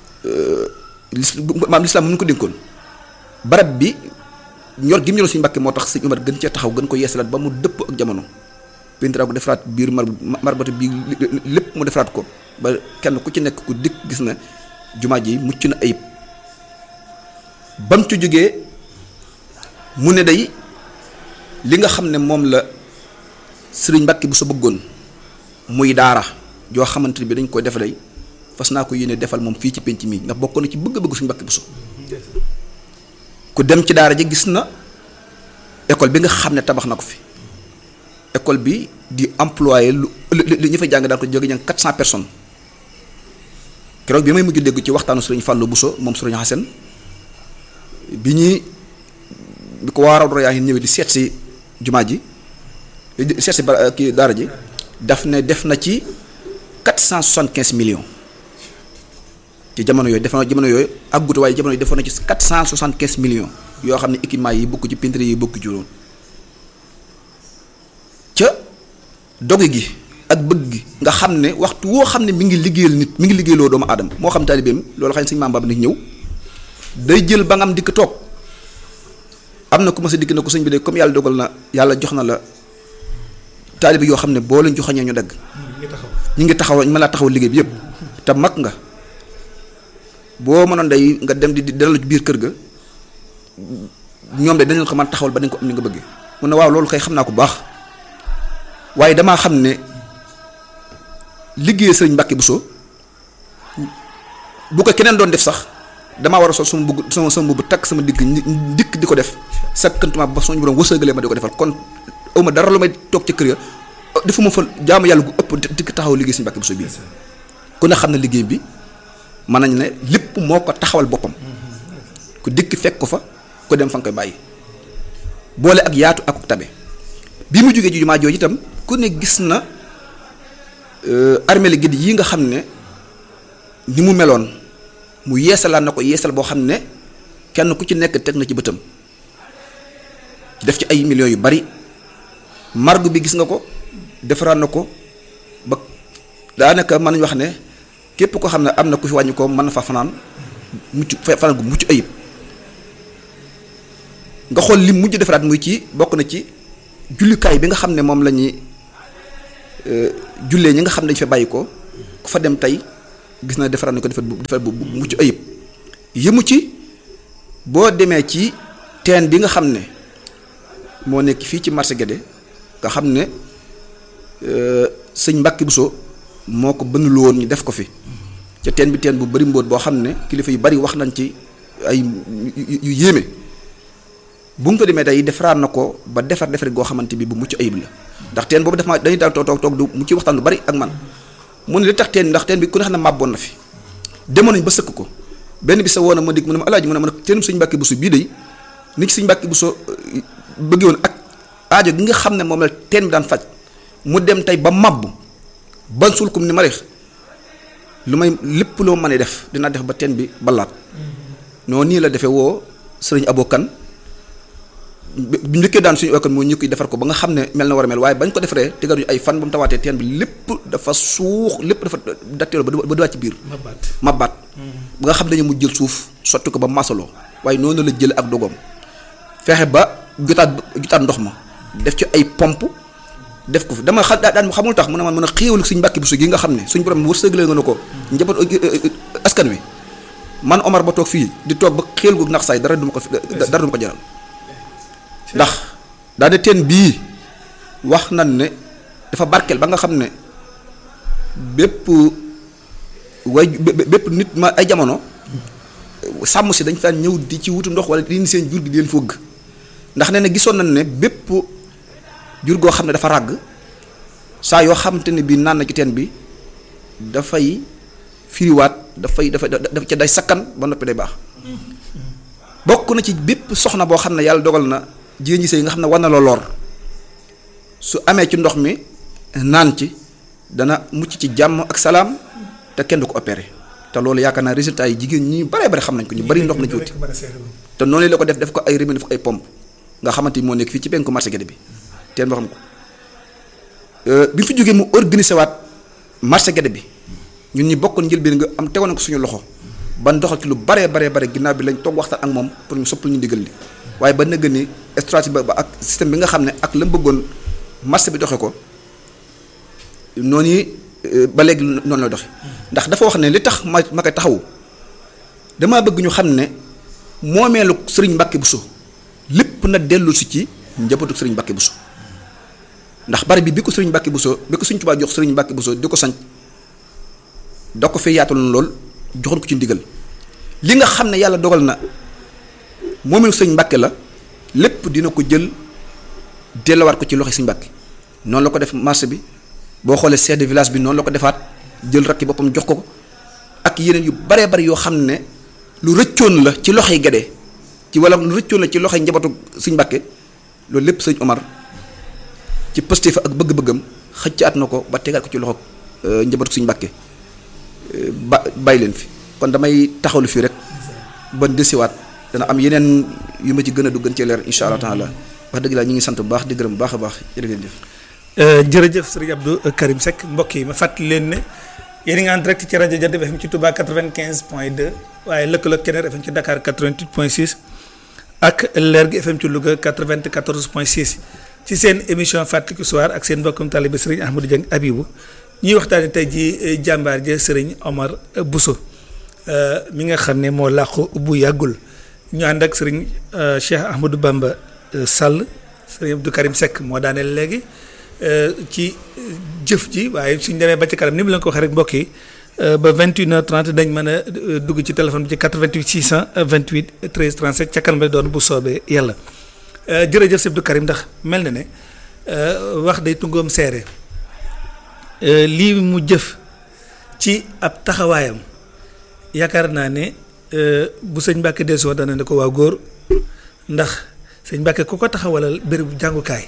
maam lislaam mu ñu ko dénkoon barab bi ñor gi mu ñoroon Sëriñ Mbàkke moo tax Sëriñ Umar gën cee taxaw gën ko yeesalaat ba mu dëpp ak jamono peinture ko defaraat biir mar marbatu bi lépp mu defaraat ko ba kenn ku ci nekk ku dikk gis na jumaa ji mucc na ayib bam ci jógee mu ne day li nga xam ne moom la sëriñ Mbàkke bu sa bëggoon muy daara joo xamante bi dañ koy def day fas naa ko yéene defal moom fii ci penc mi ndax bokkoon na ci bëgg-bëgg suñu Mbàkke bu so ku dem ci daara ji gis na école bi nga xam ne tabax na ko fi école bi di employé lu li ñu fa jàng daan ko jóge ñang quatre cent personnes keroog bi may mujj dégg ci waxtaanu sëriñ Fallou Bousso moom sëriñ Xasen bi ñuy bi ko waaraw doro yaa ngi ñëwee di seet si jumaa ji seet si ba kii daara ji daf ne def na ci quatre cent soixante quinze millions ci jamono yooyu def na jamono yooyu àggut waaye jamono yooyu defoon na ci quatre cent soixante quinze millions yoo xam ne équipement yi bokk ci peinture yi bokk ci woon ca doge gi ak bëgg gi nga xam ne waxtu woo xam ne mi ngi liggéeyal nit mi ngi liggéeyloo doomu aadama moo xam taalibeem loolu xam ne suñu maam Baba nit ñëw day jël ba nga am dikk toog am na ku ma sa dikk na ko sëñ bi de comme yàlla dogal na yàlla jox na la taalibe yoo xam ne boo leen joxañee ñu dagg ñu ngi taxaw ñu mën laa taxaw liggéey bi yëpp te mag nga boo mënoon day nga dem di di dalalu ci biir kër ga ñoom de dañu ko mën taxawal ba dañ ko am ni nga bëggee mun na waaw loolu kay xam naa ko baax waaye damaa xam ne liggéey sëriñ Mbàkke Bousso bu ko keneen doon def sax damaa war a sol sama bugg sama sama mbubb takk sama digg dikk di ko def sakkantuma ba suñu borom wërsëgalee ma di ko defal kon awma dara lu may toog ci kër ya defuma fa jaamu yàlla gu ëpp dikk taxaw liggéey Sëriñ Mbàkke Buso bii ku ne xam ne liggéey bi mën nañ ne lépp moo ko taxawal boppam ku dikk fekk ko fa ku dem fa nga koy bàyyi boole ak yaatu ak tabe bi mu jógee ci jumaa jooju itam ku ne gis na armée la gid yi nga xam ne ni mu meloon mu yeesalaat na ko yeesal boo xam ne kenn ku ci nekk teg na ci bëtam def ci ay millions yu bari margu bi gis nga ko defaraat na ko ba daanaka mën nañu wax ne képp ko xam ne am na ku fi wàññi ko mën na fa fanaan mucc fanaan gu mucc ayib nga xool li mujj defaraat muy ci bokk na ci jullikaay bi nga xam ne moom la ñuy jullee ñi nga xam ne dañu fa bàyyi ko ku fa dem tey gis na defaraat na ko defar bu defar bu mucc ayib yëmu ci boo demee ci teen bi nga xam ne moo nekk fii ci marché Guédé nga xam ne sëñ Mbàkke Buso moo ko bënul woon ñu def ko fi ca teen bi teen bu bari mbóot boo xam ne kilifa yu bari wax nañ ci ay yu yéeme bu nga ko demee tey defaraat na ko ba defar defar goo xamante bi bu mucc ayib la ndax teen boobu def ma dañuy daal toog toog toog du mu ci waxtaan lu bari ak man mu ne li tax teen ndax teen bi ku ne xam ne màbboon na fi demoon nañ ba sëkk ko benn bi sa woon na ma dig mu ne ma alaaji mu ne ma ne teenum sëñ Mbàkke Buso bii de ni ci sëñ Mbàkke Buso bëggee woon ak aajo gi nga xam ne moom la teen bi daan faj mu dem tey ba màbb ban suul kum ni ma reex lu may lépp loo mën a def dinaa def ba teen bi balaat noonu nii la defee woo sëriñ abokan bi njëkkee daan suñu okkan moo ñu koy defar ko ba nga xam ne mel na war a mel waaye bañ ko defaree tegaruñu ay fan ba mu tawaatee teen bi lépp dafa suux lépp dafa datteeloo ba ba duwaat ci biir mabbaat ba nga xam ne dañu mu jël suuf sotti ko ba masaloo waaye noonu la jël ak dogoom fexe ba jotaat jotaat ndox ma def ci ay pompe def ko fi dama xa daan xamul tax mu ne man mën a xéewal suñ Mbàkke Buso gi nga xam ne suñ borom wërsëgalee nga ne ko njaboot askan wi man Omar ba toog fii di toog ba xéel gu nax saay dara duma ko dara duma ko jaral ndax daa de teen bii wax nañ ne dafa barkeel ba nga xam ne bépp way bépp nit ma ay jamono sàmm si dañ fa ñëw di ci wutu ndox wala di indi seen jur gi di leen fëgg ndax nee na gisoon nañ ne bépp jur goo xam ne dafa ràgg saa yoo xamante ne bii naan na ci teen bi dafay firiwaat dafay dafay dafa ca day sakkan ba noppi day baax bokk na ci bépp soxna boo xam ne yàlla dogal na jigéen ñi sëy nga xam ne war na la lor su amee ci ndox mi naan ci dana mucc ci jàmm ak salaam te kenn du ko opéré te loolu yaakaar naa résultat yi jigéen ñi bare bare xam nañ ko ñu bari ndox na ci wuti te noonu la ko def def ko ay remède def ko ay pompe nga xamante ni moo nekk fii ci penku marché Guédé bi teen boo xam ko bi fi jógee mu organisé waat marché Guédé bi ñun ñi bokkoon njëlbeen nga am tegoon ko suñu loxo ban doxal ci lu baree baree bare ginnaaw bi lañ toog waxtaan ak moom pour ñu soppal ñu ndigal li waaye ba nëgg ni stratégie ba ak système bi nga xam ne ak la mu bëggoon marché bi doxe ko noonu ba léegi noonu la doxe ndax dafa wax ne li tax ma ma koy taxawu damaa bëgg ñu xam ne moomeelu sëriñ Mbàkke Buso lépp na dellu si ci njabootu sëriñ Mbàkke Buso ndax bari bi bi ko sëriñ Mbàkke Buso bi ko sëriñ Tuubaa jox sëriñ Mbàkke Buso di ko sañ da ko fee yaataloon lool joxoon ko ci ndigal li nga xam ne yàlla dogal na moomeelu sëriñ Mbàkke la lépp dina ko jël delluwaat ko ci loxo sëriñ Mbàkke noonu la ko def marché bi boo xoolee chef de village bi noonu la ko defaat jël rakki boppam jox ko ko ak yeneen yu baree bari yoo xam ne lu rëccoon la ci loxoy Guédé ci wala lu rëccoon la ci loxoy njabootu sëñ Mbàkke loolu lépp sëñ Omar ci pëste fa ak bëgg-bëggam xëccaat na ko ba tegaat ko ci loxo njabootu sëñ Mbàkke ba bàyyi leen fi kon damay taxawlu fii rek ba desiwaat dana am yeneen yu ma ci gën a duggan ci leer insha allah taala wax dëgg laa ñu ngi sant bu baax di gërëm bu baax a baax jërë ngeen jëf jërëjëf sëriñ Abdou Karim Seck mbokk yi ma fàttali leen ne yéen a ngi en direct ci rajo Jant bi FM ci Touba 95 point 2 waaye lëkkaloog Keneer FM ci Dakar 88 point 6 ak Leer gi FM ci Louga 94 point 6 ci seen émission fàttaliku soir ak seen mbokkum taalibe sëriñ Ahmadou Dieng Abibou ñuy waxtaanee tey jii jàmbaar ja sëriñ Omar Bousso mi nga xam ne moo làqu bu yàggul ñu ànd ak sëriñ Cheikh Ahmadou Bamba Sall sëriñ Abdou Karim Seck moo daaneel léegi. ci jëf ji waaye suñ demee ba ci kanam ni mu leen ko waxee rek mbokk yi ba 21h30 dañ mën a dugg ci téléphone bi ci 88 628 13 37 ca kanam lay doon bu soobee yàlla jërëjëf Sëñ Abdou Karim ndax mel na ne wax day tungoom seere lii mu jëf ci ab taxawaayam yaakaar naa ne bu sëñ Mbàkke desoo dana ne ko waa góor ndax sëñ Mbàkke ku ko taxawalal bérébu jàngukaay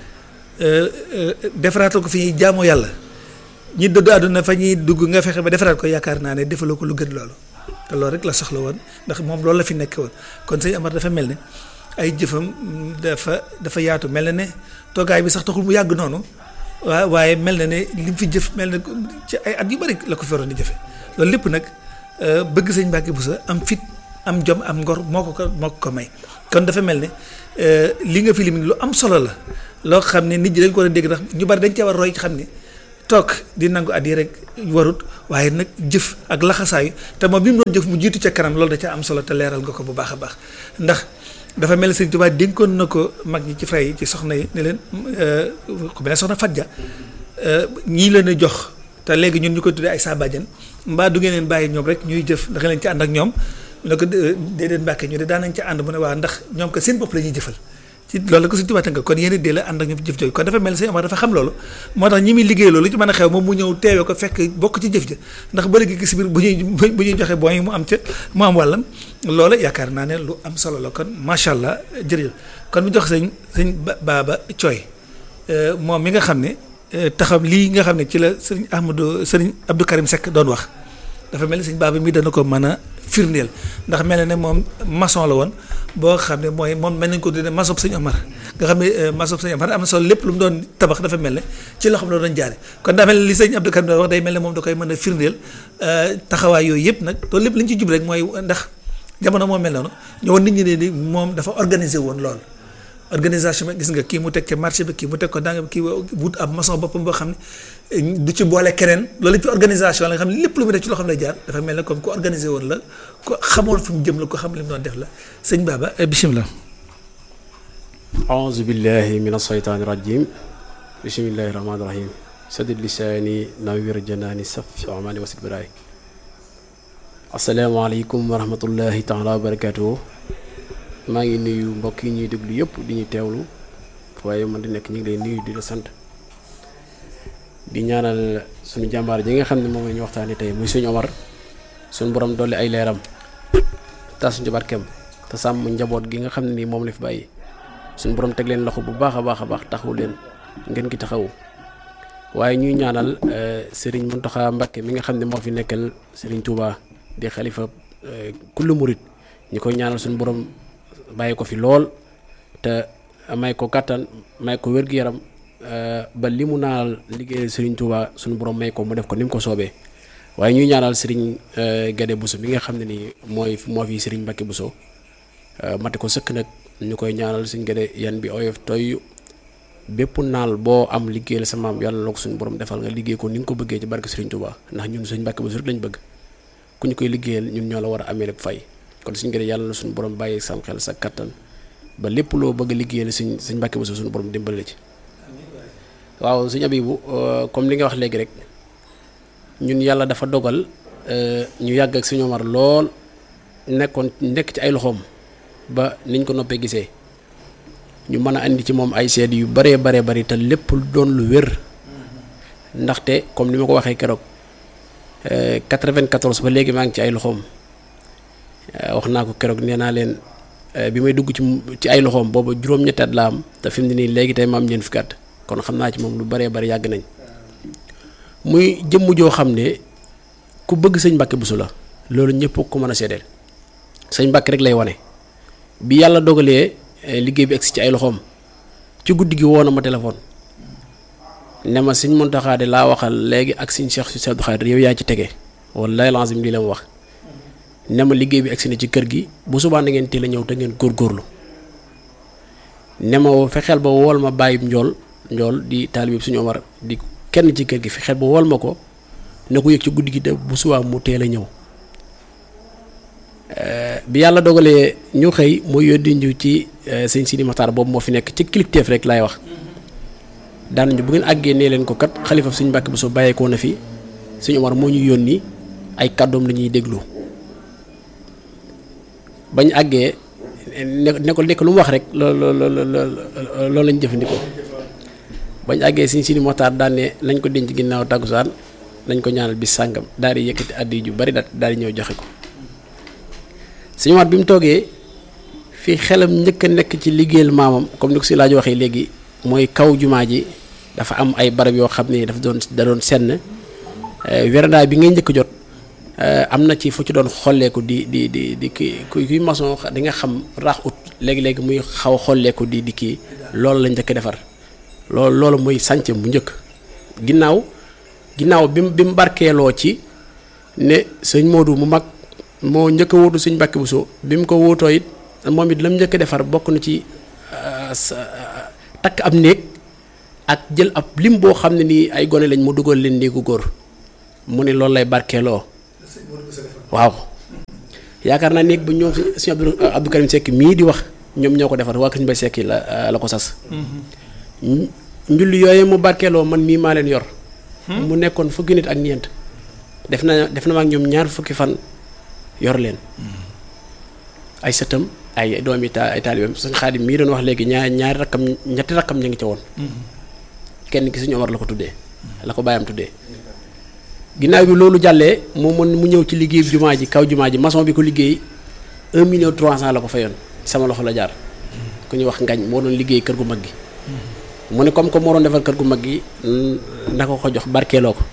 defaraatal ko fi ñuy jaamoo yàlla ñi dëddu àdduna fa ñuy dugg nga fexe ba defaraat ko yaakaar naa ne defaloo ko lu gën loolu te loolu rek la soxla woon ndax moom loolu la fi nekk woon kon sëñ Amar dafa mel ne ay jëfam dafa dafa yaatu mel na ne toogaay bi sax taxul mu yàgg noonu waa waaye mel na ne li mu fi jëf mel na ci ay at yu bari la ko fi waroon di jëfe loolu lépp nag bëgg sëñ Mbàkke Buso am fit am jom am ngor moo ko ko moo ko ko may kon dafa mel ne li nga fi lim lu am solo la loo xam ne nit ñi dañ ko war a dégg ndax ñu bari dañ cee war roy xam ne toog di nangu at yi rek warut waaye nag jëf ak laxasaayu te moom bi mu doon jëf mu jiitu ca kanam loolu da ca am solo te leeral nga ko bu baax a baax ndax dafa mel ne Sëñ Tuubaa dénkoon na ko mag ñi ci fray yi ci soxna yi ne leen ku mel ne soxna Fadja ñii leen a jox te léegi ñun ñu koy tuddee ay saabajan mbaa du ngeen leen bàyyi ñoom rek ñuy jëf ndax leen ci ànd ak ñoom mu ne ko déedéet Mbàkke ñu de daan nañ ca ànd mu ne waa ndax ñoom ko seen bopp la ñuy jëfal ci loolu la ko Sëñ Tuubaa tënk kon yéen dee la ànd ak ñoom jëf jooju kon dafa mel ne Sëñ Omar dafa xam loolu moo tax ñi muy liggéey loolu lu ci mën a xew moom mu ñëw teewee ko fekk bokk ci jëf ja ndax ba léegi gis biir bu ñuy bu ñuy joxe booy mu am ca mu am wàllam loolu yaakaar naa ne lu am solo la kon macha allah jërëjëf kon mu jox sëñ sëñ Baaba Cooy moom mi nga xam ne taxam lii nga xam ne ci la sëriñ Ahmadou sëriñ Abdou Karim Seck doon wax dafa mel ni sëñ Baaba mi dana ko mën a firndeel ndax mel na ne moom maçon la woon boo xam ne mooy moom mel nañ ko tuddee maçon sëñ Omar nga xam ne maçon sëñ Omar am na solo lépp lu mu doon tabax dafa mel ne ci loxoom la doon jaare kon daa mel ne li sëñ Abdou Karim doon wax day mel ne moom da koy mën a firndeel taxawaay yooyu yëpp nag loolu lépp li ñu ci jub rek mooy ndax jamono moo mel noonu ñëwoon nit ñi ne ni moom dafa organisé woon lool organisation bi gis nga kii mu teg ca marché bi kii mu teg ko danga kii wut ab maçon boppam boo xam ne du ci boole keneen loolu ci organisation la nga xam ne lépp lu mu def ci loo xam ne jaar dafa mel ne comme ku organisé woon la ko xamoon fu mu jëm la ko xam li mu doon def la sëñ Baba bisimilah. aouzu billahi min ashaytaani rajim bismillahi rahmaani rahim sadid lisaani nawir janaani safi amaani wasit biraay asalaamaaleykum wa rahmatullahi taala wa barakatuhu maa ngi nuyu mbokk yi ñuy déglu yëpp di ñu teewlu waaye man di nekk ñu ngi lay nuyu di la sant di ñaanal suñu jàmbaar ji nga xam ne moom la ñu waxtaanee tey muy suñu Omar suñu borom dolli ay leeram tas ñu barkeem te sàmm njaboot gi nga xam ne nii moom la fi bàyyi suñu borom teg leen loxo bu baax a baax a baax taxawu leen ngeen ki taxawu waaye ñuy ñaanal Serigne Mountakha Mbacké mi nga xam ne moo fi nekkal Serigne Touba di xalifa kullu murit ñu koy ñaanal suñu borom. bàyyi ko fi lool te may ko kàttan may ko wér-gu-yaram ba li mu naal liggéey Serigne Touba suñu borom may ko mu def ko ni mu ko soobee waaye ñuy ñaanal Serigne Gade Bousso bi nga xam ne nii mooy moo fi Serigne Mbacké Bousso mate ko sëkk nag ñu koy ñaanal Serigne Gade yan bi oyof toy bépp naal boo am liggéeyal sa maam yàlla na ko suñu borom defal nga liggéey ko ni nga ko bëggee ci barke Serigne Touba ndax ñun Serigne Mbacké Bousso rek lañ bëgg ku ñu koy liggéeyal ñun ñoo la war a amee lépp fay. kon suñ gën yàlla na suñu borom bàyyi sam xel sa kattan ba lépp loo bëgg a liggéeyal suñ suñ Mbàkke Bousso suñu borom dimbale ci waaw suñ Abibu comme li nga wax léegi rek ñun yàlla dafa dogal ñu yàgg ak suñu Omar lool nekkoon nekk ci ay loxoom ba niñ ko noppee gisee ñu mën a andi ci moom ay seede yu baree baree bari te lépp doon lu wér ndaxte comme ni ma ko waxee keroog 94 ba léegi maa ngi ci ay loxoom. wax naa ko keroog nee naa leen bi may dugg ci ci ay loxoom booba juróom-ñetti at la am te fi mu ne nii léegi tey ma am ñeent fukki at kon xam naa ci moom lu baree bari yàgg nañ muy jëmm joo xam ne ku bëgg sëñ Mbàkke Bousso la loolu ñëpp ko mën a seedeel sëñ Mbàkke rek lay wane bi yàlla dogalee liggéey bi egsi ci ay loxoom ci guddi gi woo na ma téléphone ne ma sëñ Muntaxa de laa waxal léegi ak sëñ Cheikh si Abdou Khadre yow yaa ci tege wallaay lazim lii la ma wax ne ma liggéey bi egsi na ci kër gi bu subaa na ngeen teel a ñëw te ngeen góorgóorlu ne ma fexeel ba wool ma bàyyib njool njool di taalib suñu Omar di kenn ci kër gi fexeel ba wool ma ko ne ko yëg ci guddi gi te bu subaa mu teel a ñëw bi yàlla dogalee ñu xëy mu yónni ñu ci sëñ Sidi Maxtaar boobu moo fi nekk ci kilifteef rek laay wax daan ñu bu ngeen àggee nee leen ko kat xalifa suñu Mbàkke Bousso bàyyeekoo na fi suñu Omar moo ñu yónni ay kàddoom la ñuy déglu bañ àggee ne ne ko nekk lu mu wax rek loolu loolu loolu lañ jëfandikoo bañ àggee Sëñ Sidi Moxtaar daan ne nañ ko denc ginnaaw tàggusaan nañ ko ñaanal bis sàngam daal di yëkkati addi ju bari daal daal di ñëw joxe ko Sëñ Omar bi mu toogee fii xelam njëkk a nekk ci liggéeyal maamam comme ni ko si laaj waxee léegi mooy kaw jumaa ji dafa am ay barab yoo xam ne dafa doon da doon senn werandaay bi ngay njëkk jot am na ci fu ci doon xolleeku di di di di kii kuy maçon di nga xam raax ut léegi-léegi muy xaw a xolleeku di di kii loolu la njëkk defar loolu loolu muy sànc bu njëkk ginnaaw ginnaaw bi mu bi mu barkeeloo ci ne sëñ Modou mu mag moo njëkk a wóotu sëñ Mbàkke Buso bi mu ko wóotoo it moom it la mu njëkk a defar bokk na ci takk ab néeg ak jël ab lim boo xam ne nii ay gone lañ mu dugal leen néegu góor mu ne loolu lay barkeeloo waaw yaakaar naa néeg ba ñoom si Abdou Abdou Karim Seck mii di wax ñoom ñoo ko defar waa Kër Mbay Seck la la ko sas njulli yooyu mu barkeeloo man mii maa leen yor mu nekkoon fukki nit ak ñeent def na def na ma ak ñoom ñaar fukki fan yor leen ay sëtam ay doomi ta ay taalibeem suñ xaadim mii doon wax léegi ñaar ñaari rakkam ñetti rakkam ñu ngi ca woon kenn ki suñu Omar la ko tuddee la ko bàyyam tuddee ginnaaw bi loolu jàllee mu mën mu ñëw ci liggéey jumaa ji kaw jumaa ji maçon bi ko liggéey un million trois cent la ko fayoon sama loxo la jaar ku ñuy wax ngañ moo doon liggéey kër gu mag gi mu ne comme que moo doon defar kër gu mag gi na ko ko jox barkeeloo ko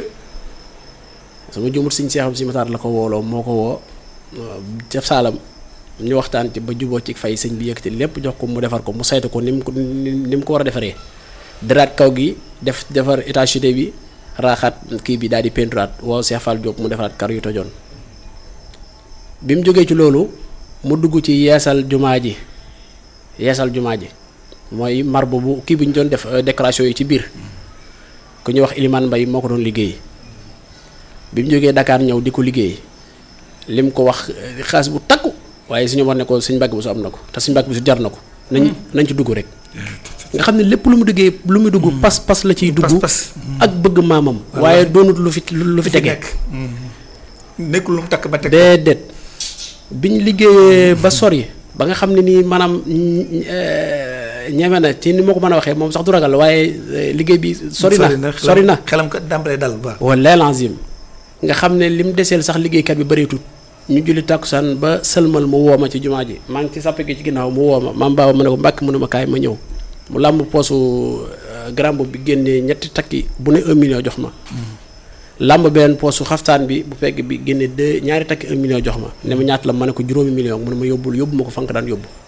sama jumut siñ seexam si mataar la ko wooloo moo ko woo ca saalam ñu waxtaan ci ba juboo ci fay sëñ bi yëkkati lépp jox ko mu defar ko mu saytu ko ni mu ko ni mu ko war a defaree daraat kaw gi def defar étanchéité bi raaxaat kii bi daal di peinturaat woo Cheikh Fall Diop mu defaraat kar yu tojoon bi mu jógee ci loolu mu dugg ci yeesal jumaa ji yeesal jumaa ji mooy marbre bu kii bi ñu doon def décoration yi ci biir ku ñuy wax Iliman Mbay moo ko doon liggéey bi mu jógee Dakar ñëw di ko liggéey lim ko wax xaalis bu takku waaye suñu war ne ko suñ mbàgg bi su am na ko te suñ mbàgg bi su jar na ko nañ nañ ci dugg rek nga xam ne lépp lu mu duggee lu mu dugg pas pas la ciy dugg ak bëgg maamam waaye doonut lu fi lu fi tege nekkul lu mu takk ba teg déedéet bi ñu liggéeyee ba sori ba nga xam ne nii maanaam ñeme na ci ni ma ko mën a waxee moom sax du ragal waaye liggéey bi sori na sori na xelam ko dàmbalee dal bu baax wallaahi lazim nga xam ne lim deseel sax liggéeykat bi bëreetut ñu julli tàkkusaan ba sëlmal mu woo ma ci jumaa ji maa ngi ci sàppe gi ci ginnaaw mu woo ma maam baaba ma ne ko mbàkk mu ne ma kaay ma ñëw mu làmb poosu grand bi génnee ñetti takki bu ne un million jox ma làmb beneen poosu xaftaan bi bu fekk bi génne deux ñaari takki un million jox ma ne ma ñaata la ma ne ko juróomi million mu ne ma yóbbul yóbbu ma ko fank daan yóbbu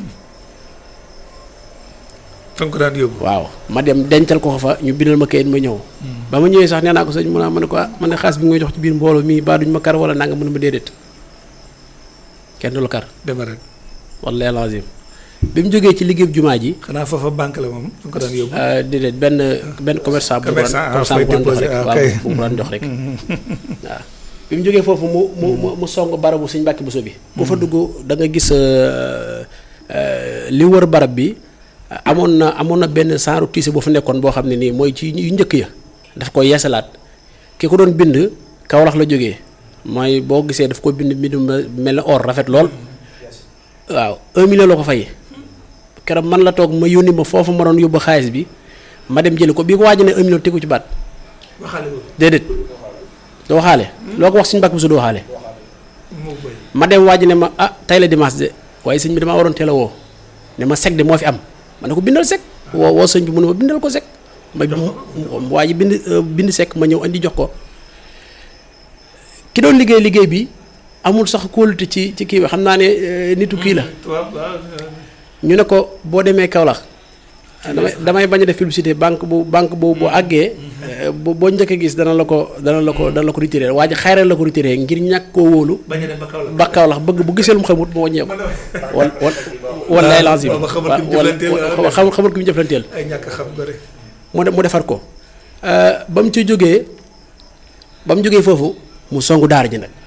fank daan yóbbu waaw ma dem dencal ko fa ñu bindal ma kayit ma ñëw ba ma ñëwee sax nee naa ko sëñ mu naa ma ne ko ah man ne xaalis bi ngay jox ci biir mbooloo mii baa duñ ma kar wala nanga mu ne ma déedéet kenn du la kar dema rek wallahi lazim bi mu jógee ci liggéey jumaa ji xanaa foofa banque la moom fu ko daan yóbbu déedéet benn benn commerçant bu Commerçant, ah, bu fay daan jox rek déposé, ah, waaw kay. bu mu daan jox rek waaw bi mu jógee foofu mu mu mu mu song barabu suñ mbàkki buso bi bu fa dugg da nga gis euh, euh, li wër barab bi amoon na amoon na benn saaru tiise boo fa nekkoon boo xam ne nii mooy ci yu njëkk ya daf ko yeesalaat ki ko doon bind Kawlax la jógee mooy boo gisee daf ko bind mbind ma mel ne or rafet lool waaw un million la ko fay keroog man la toog ma yónni ma foofu ma doon yóbbu xaalis bi ma dem jëli ko bii ko waaj ne un million tegu ci baat waxaale ko déedéet doo waxaale loo ko wax suñu mbàkk bi su doo waxaale moo koy ma dem waaj ne ma ah tey la dimanche de waaye sëñ bi damaa waroon teel a woo ne ma sec de moo fi am ma ne ko bindal sec woo woo sëñ bi mu ne ma bindal ko sec ma waa ji bind euh, bind sec ma ñëw andi jox ko ki doon liggéey liggéey bi amul sax kóolute ci ci kii bi xam naa ne euh, nitu kii la tubaab waaw ñu ne ko boo demee Kaolack damay damay bañ a def publicité banque bu banque bu bu àggee boo boo njëkk a gis dana la ko dana la ko dana la ko retiré waa ji xayral la ko retiré ngir ñàkk koo wóolu bañ a dem ba kaw la ba Kaolack bëgg bu gisee lu mu xamut moo wàññeeku wal wal wallaay lancim booba xamul ki mu jëflanteel la. xamul xamul ki mu jëflanteel ay ñàkk xam ko rek mu de mu defar ko ba mu ci jógee ba mu jógee foofu mu songu daara ji nag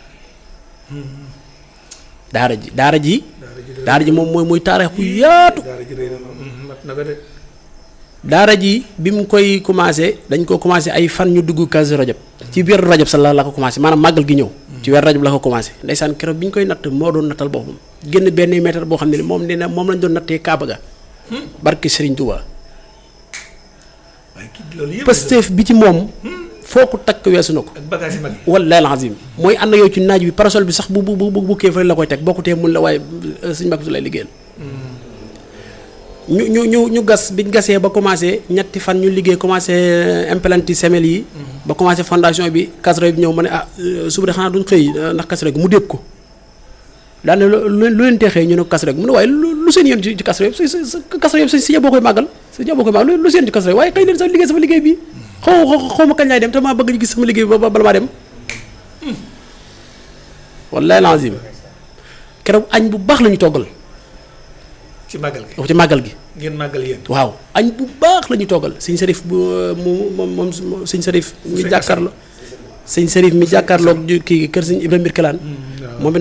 daara ji daara ji daara ji moom mooy muy taarix bu yaatu daara ji rëy na moom mat na ko de daara ji bi mu koy commencé dañ ko commencé ay fan ñu dugg Kazu Rajab ci biir Rajab sa la la ko commencé maanaam màggal gi ñëw ci weer Rajab la ko commencé ndeysaan keroog bi ñu koy natt moo doon nattal boppam génn benn mètre boo xam ne moom nee na moom lañ doon nattee Kaaba ga barki Serigne Touba waaye kii loolu yëpp Pastef bi ci moom foo ko takk weesu na ko ak bagage yi mag yi wallahi alazim mooy ànd ak yow ci naaj bi parasol bi sax bu bu bu bu bukkee fa la koy teg bokkutee mun la waaye suñ mbokk su lay liggéeyal ñu ñu ñu ñu gas biñ gasee ba commencé ñetti fan ñu liggéey commencé implanter semelle yi. ba commencé fondation bi kasro bi ñëw ma ne ah suba de xanaa duñ xëy ndax kasro gi mu dépp ko daane lu lu leen teexee ñu ne ko kasro gi mu ne waaye lu lu seen yoon ci ci kasro yëpp si si kasro yëpp si si boo koy màggal si boo koy màggal lu seen ci kasro waaye xëy leen sa liggéey sama liggéey bi xaw xaw ma kañ laay dem te maa bëgg gis sama liggéey bi ba bala maa dem wallahi lazim keroog añ bu baax la ñu toggal ci màggal gi ci màggal gi ngeen màggal yéen waaw añ bu baax la ñu toggal sëñ Sarif bu mu moom moom sëñ Sarif mi jàkkaarloo sëñ Sarif mi jàkkaarloog kii kër sëñ Ibrahima Birkelaan